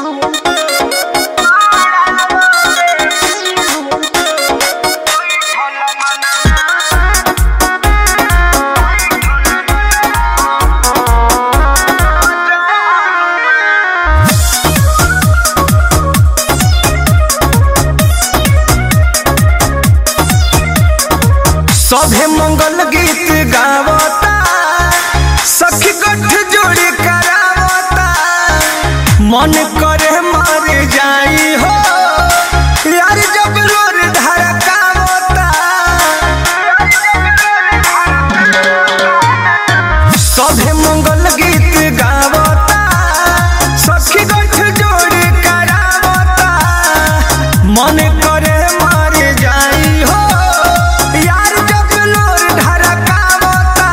सभे मंगल गीत गावता सखी गठ जोड़ी करावता मन करे मर जाई हो यार जब रोर धड़कावता सभे मंगल गीत गावता सखी गठ जोड़ी करावता मन करे मर जाई हो यार जब लोर ढरकावता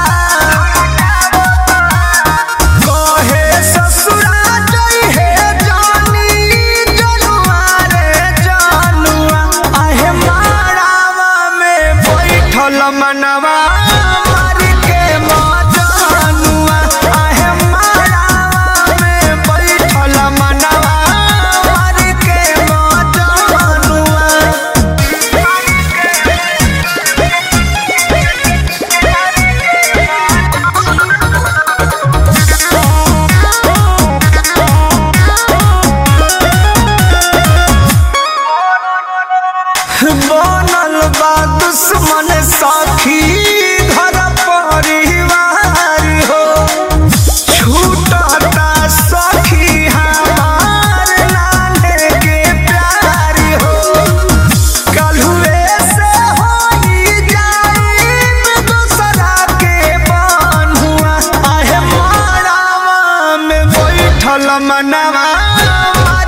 कहे ससुरा जई हे जानी जनुआ रे जनुआ आहे मारावा में बैठल मनवा मार के मजनुआ आहे मारावा में बैठल मनवा मार के मजनुआ बनल बा दुश्मन साखी घर परिवार हो छूटता सखी हमार नाने के प्यार हो कलहुए से होई जाई दूसरा के बन्हुआ आहे मारावा में बैठल मनवा